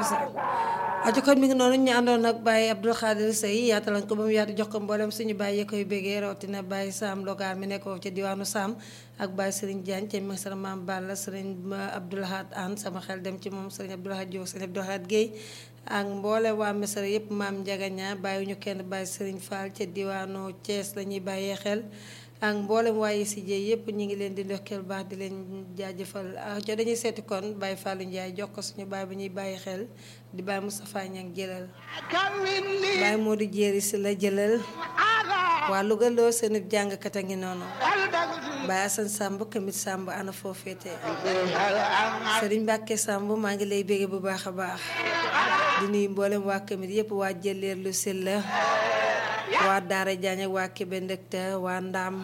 ajo kon mi ngi noonu ñu àndoon ak Baye Abdou Khadir Sey yaatalañ ko ba mu yaatu jox ko mboolem suñu Baye yi koy bégee rawatina Baye Sam Logar mi nekk foofu ca diwaanu Sam ak Baye Serigne Diagne ca Mesara Maam Balla Serigne Abdoulahad Anne sama xel dem ci moom Serigne Abdoulahad Diop Serigne Abdoulahad Guèye ak mboole waa Mesara yëpp maam Ndiagaña bàyyi ñu kenn Baye Serigne Fall ca diwaanu Thiès la ñuy bàyyee xel ak mboolem waaye si jee yëpp ñu ngi leen di ndokkeel baax di leen jaajëfal co dañuy seeti kon Baye Fallou Ndiaye jox ko suñu baay bi ñuy bàyyi xel di Baye Moustapha Niang jëlal Baye Modou Jéeri si la jëlal waa Louga loo seen jàngkat a ngi noonu Baye Assane Samb kamit Samb ana foo féete Serigne Mbacke Samb maa ngi lay bégge bu baax a baax di nuyu mboolem waa kamit yëpp waa jëleer lu sil la waa Daara Jaañ ak waa Kébé Ndëkta waa Ndaam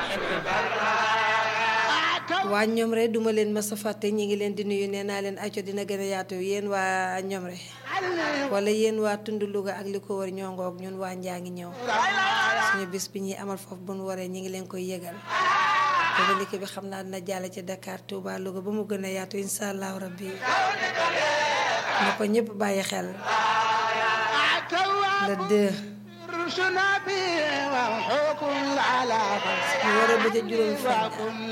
waa ñoom rek duma leen ma sa fàtte ñi ngi leen di nuyu nee naa leen acco dina gën a yaatu yéen waa ñoom rek wala yéen waa tund Louga ak li ko war ñoo ngoog ñun waa njaa ngi ñëw suñu bis bi ñuy amal foofu bu nu waree ñi ngi leen koy yëgal communiqué bi xam naa dina jàll ci Dakar Touba Louga ba mu gën a yaatu insha allahu rabbi na ko ñëpp bàyyi xel le deux ñu war a bëgg juróom fan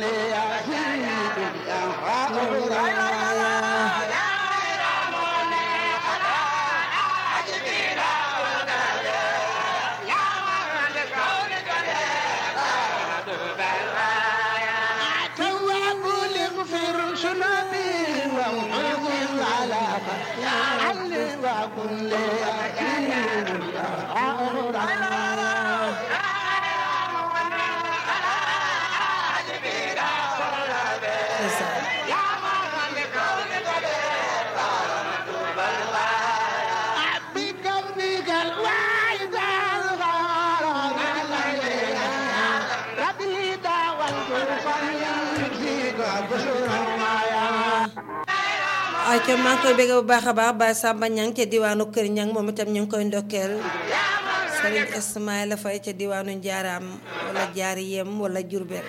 ay ca maa ngi koy bégg bu baax a baax Baye Samba Niang ca diwaanu Kër Niang moom itam ñu ngi koy ndokkeel Serigne Ismaïla Faye ca diwaanu Njaaraam wala Jaari Yem wala Jurbel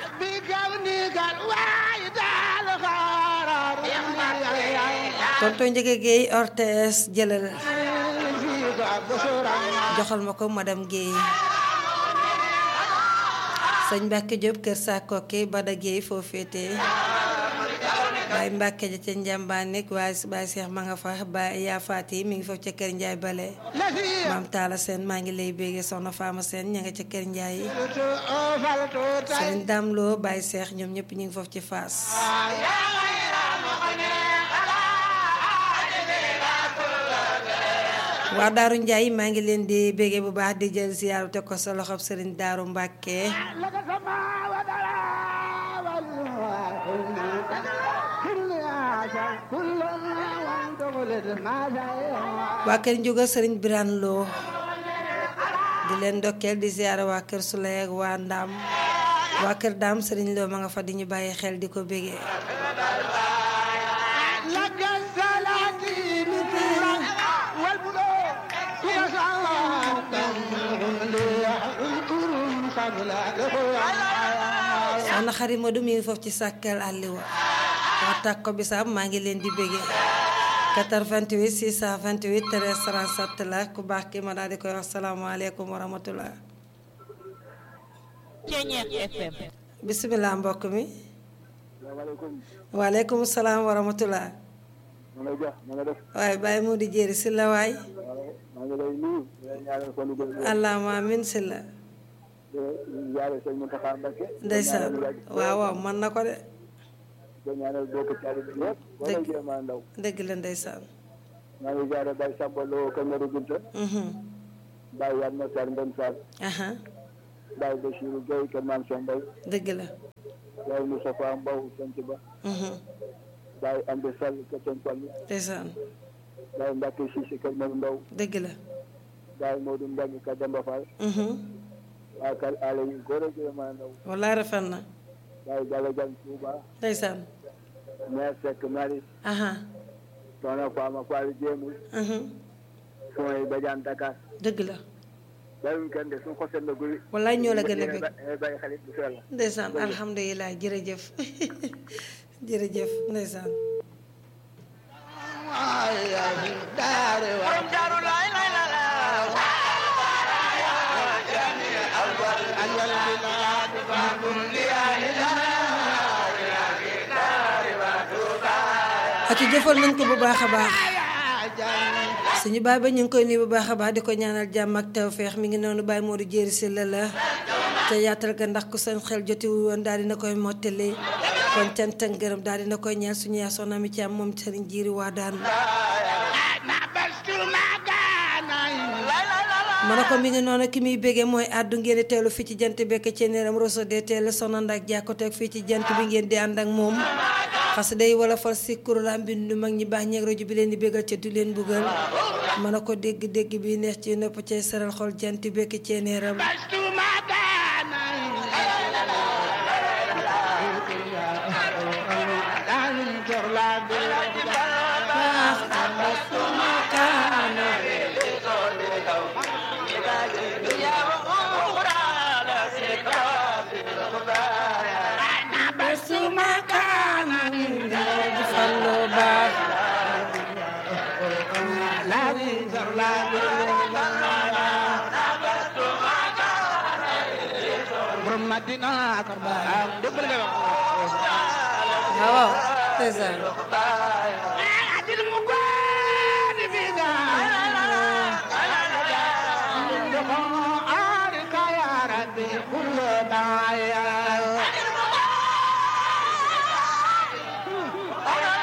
tonton Njëge Guèye ortes jëlal joxal ma ko madame Guèye sëñ Mbàkke Diop kër Sakoke Bada Guèye foo féetee Baye Mbàkke ja ca njàmbaan nekk waaye Baye Cheikh ma nga fa Baye yaa faati mi ngi foofu ca kër Njaay bale maam Taala Seen maa ngi lay béggee soxna Faama Seen ña nga ca kër Njaay sëriñ Daam Loo Baye Cheikh ñoom ñëpp ñu ngi foofu ci Faas waa Daaru Njaay maa ngi leen di béggee bu baax di jël ziyaaru te ko sa loxob sëriñ Daaru Mbàkke waa kër njuga sëriñ Birane Lo di leen ndokkeel di ziyaara waa kër Suley ak waa Ndaam waa kër Daam sëriñ Lo ma nga fa di ñu bàyyi xel di ko bégee soxna xarit Modou mi ngi foofu ci sàkkal àlliwa waa tàkk ko bisaab maa ngi leen di bégee 88 628 13 37 la ku baax ki ma daal di koy wax salaamaaleykum wa rahmatullah bisimilah mbokk mi waaleykum salaam wa rahmatullah waaye bàyyi mu di jéeri si la waay allahuma amin si la ndeysaan waaw waaw man na ko de dëgg dëgg la ndeysaan maa ngi jaare Baye Samba Lo Kamerou Gunta Baye Yann Matar Mbène Fall aha Baye Bachirou Gueye Kër Maam Cheikh Mbaye dëgg la Baye Moustapha Mbow Sant Ba Baye Amdi Sall Kër Sëñ Fallu ndeysaan Baye Mbacke Cissé Kër Mor Ndaw dëgg la Baye Modou Mbengue Kër Demba Fall waa kër àll yi góor ak jigéen maa ndaw wallaay rafet na Baye Jalle Diagne Touba ndeysaan maire Seck Maris aha soxna Fama Fall Jéemul suma yi Badiane Dakar dëgg la bàyyiwuñ kenn de suñu xosee la guri wallaay ñoo la gën a bëgg bàyyi xalit bu sell ndeysaan alhamdulilah jërëjëf jërëjëf ndeysaan ak ci jëfal nañ ko bu baax a baax suñu baay ba ñu ngi koy nuyu bu baax a baax di ko ñaanal jàmm ak tawféex mi ngi noonu Baye Modou Jéeri si la la te yaatal ga ndax ku seen xel jotiwu woon daal dina koy mottali kon cant ak ngërëm daal dina koy ñeel suñu yaa soxna mi ci am moom sëriñ jiiri waa daan ma ne ko mi ngi noonu ki muy béggee mooy àddu ngeen di teelu fii ci jant bekk ci neeram roso de teel soxna ndak jàkkoteeg fii ci jant bi ngeen di ànd ak moom xas day wala far si kuréelam bindu mag ñi baax ñeeg rajo bi leen di béggal ca du leen buggal ma ne ko dégg-dégg bi neex ci nopp cay saral xol jant bekk ci neeram waaw waaw c'est ça